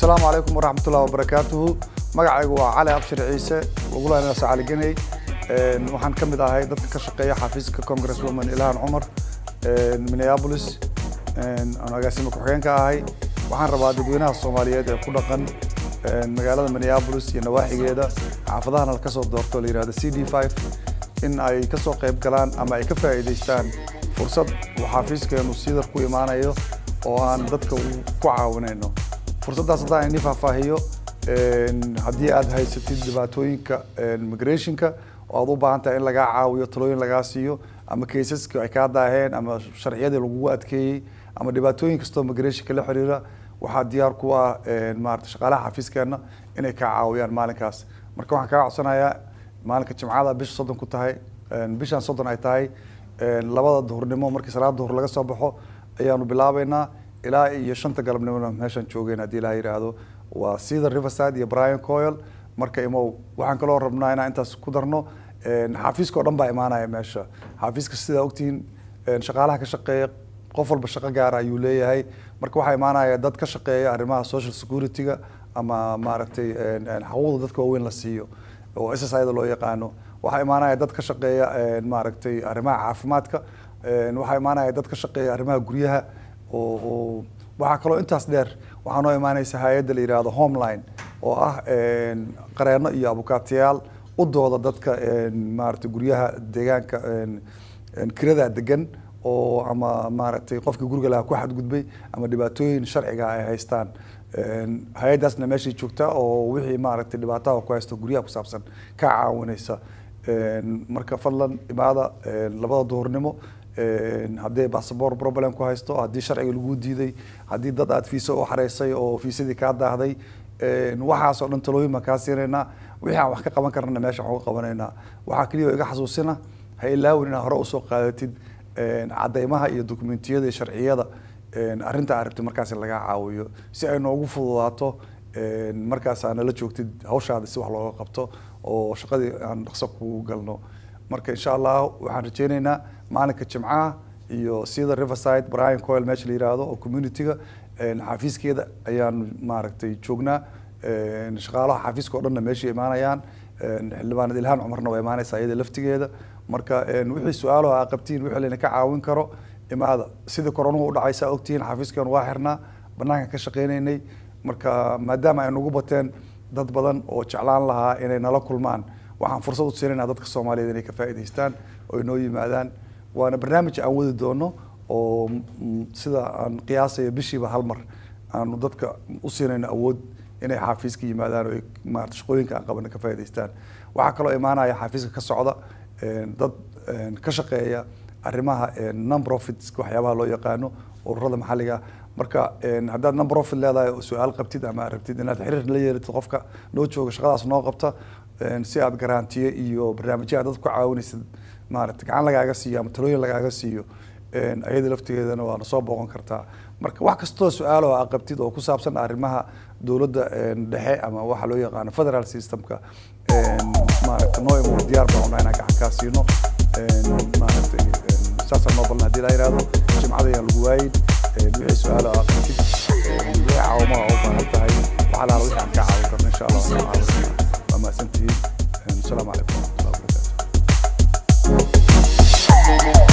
asalaamu calaykum waraxmatullahi wabarakaatuhu magacaygu waa cali abshir ciise lagulaanaas cali geney waxaan ka mid ahay dadka ka shaqeeya xafiiska congresswoman ilhan cumar minneapolis aan agaasima ku-xigeenka ahay waxaan rabaa dadweynaha soomaaliyeed ee ku dhaqan magaalada minneapolis iyo nawaaxigeeda xaafadahana la kasoo doorto la yihahdo c d five in ay kasoo qayb galaan ama ay ka faa'iidaystaan fursad uu xafiiskeenu siidar ku imaanayo oo aan dadka ku caawinayno fursaddaas haddaan ini faahfaahiyo haddii aad haysatid dhibaatooyinka migrationka oo aad u baahan tahay in lagaa caawiyo talooyin lagaa siiyo ama kaysaska ay kaa daaheen ama sharciyadii lagugu adkeeyey ama dhibaatooyin kastoo migrationka la xiriira waxaa diyaar ku ah maarata shaqaalaha xafiiskeena inay kaa caawiyaan maalinkaas marka waxaan kaa codsanayaa maalinka jimcada bisha soddon ku tahay bishan soddon ay tahay labada duhurnimo markii salaada duhur laga soo baxo ayaanu bilaabeynaa ilaa iyo shanta galabnimona meeshaan joogeen haddii ilaha yidhaahdo waa cedar riverside iyo brian coil marka imow waxaan kaloo rabnaa inaan intaas ku darno xafiiska o dhan baa imaanaya meesha xafiiska sidaa ogtihiin shaqaalaha ka shaqeeya qof walba shaqo gaara ayuu leeyahay marka waxaa imaanaya dad ka shaqeeya arrimaha social security-ga ama maaragtay xuquuqda dadka waaweyn la siiyo oo s s ida loo yaqaano waxaa imaanaya dad ka shaqeeya maaragtay arrimaha caafimaadka waxaa imaanaya dad ka shaqeeya arrimaha guryaha oo waxaa kaloo intaas dheer waxaa noo imaanaysa hay-adda la yihahdo homeline oo ah qareeno iyo abukaatayaal u dooda dadka maaragtay guryaha deegaanka kirada degan oo ama maaragtay qofkii guriga lahaa ku xadgudbay ama dhibaatooyin sharciga ay haystaan hay-addaasna meeshay joogtaa oo wixii maaragtay dhibaataha ku haysto guryaha ku saabsan ka caawinaysa marka fadlan imaada labada duhurnimo haddii bassabor problem ku haysto haddii sharciga lagu diiday haddii dad aad fiisa u xareysay oo fiisadii kaa daahday waxaas oo dhan talooyin baan kaa siinaynaa wixii aan wax ka qaban karnana meesha waxaan uga qabanaynaa waxaa keliya iga xasuusina ha ilaawin inaad hore usoo qaadatid caddeymaha iyo dokumentiyada iyo sharciyada arrinta aad rabtid markaas in lagaa caawiyo si ay noogu fududaato markaas aa nala joogtid hawshaada si wax looga qabto oo shaqadii aan dhaqso kugu galno marka insha allah waxaan rajeyneynaa maalinka jimcaha iyo sida riverside brian coil meesha la yihahdo oo community-ga xafiiskeeda ayaan maaragtay joognaa shaqaalaha xafiiska o dhanna meeshay imaanayaan xildhibaanad ilhaan cumarna waa imaanaysaa iyada laftigeeda marka wixii su-aalo aa qabtiin wixii layna ka caawin karo imaada sidii koronuhu u dhacaysaa ogtihiin xafiiskeenu waa xirnaa banaankan ka shaqeynaynay marka maadaama ay nagu bateen dad badan oo jeclaan lahaa inay nala kulmaan waxaan fursad u siinayna dadka soomaaliyeed inay ka faa'idaystaan oo inoo yimaadaan waana barnaamij aan wadi doono oo sida aan qiyaasayo bishiiba hal mar aanu dadka u siinayno awood inay xafiiska yimaadaan oo maarata shaqooyinka aan qabana ka faa'idaystaan waxaa kaloo imaanaya xafiiska ka socda dad ka shaqeeya arrimaha non profits waxyaabaha loo yaqaano ururada maxalliga marka haddaad non profit leedahay oo su-aal qabtid ama rabtid inaad xiriir la yeelatid qofka noo jooga shaqadaas noo qabta si aad garantiye iyo barnaamijya aad dadka ku caawinaysid maarata gacan lagaaga siiyo ama talooyin lagaaga siiyo ayada laftigeedana waana soo booqan kartaa marka wax kastoo su-aalo aa qabtid oo ku saabsan arrimaha dowladda dhexe ama waxa loo yaqaano federal systemka maarata noo imo diyaar baan unaa inaan gacan kaa siino maaragtay saasaan noo balna hadii laa yihahdo jimcada ayaan lagu waayin wixii su-aalo aa qabtid wixii caawamaha u baahan tahay waxa laala wixii aan ka caawin karno insha allah waan caawinaa waa mahadsantihiin asalaamu calaykum waraxmatullahi wabarakatu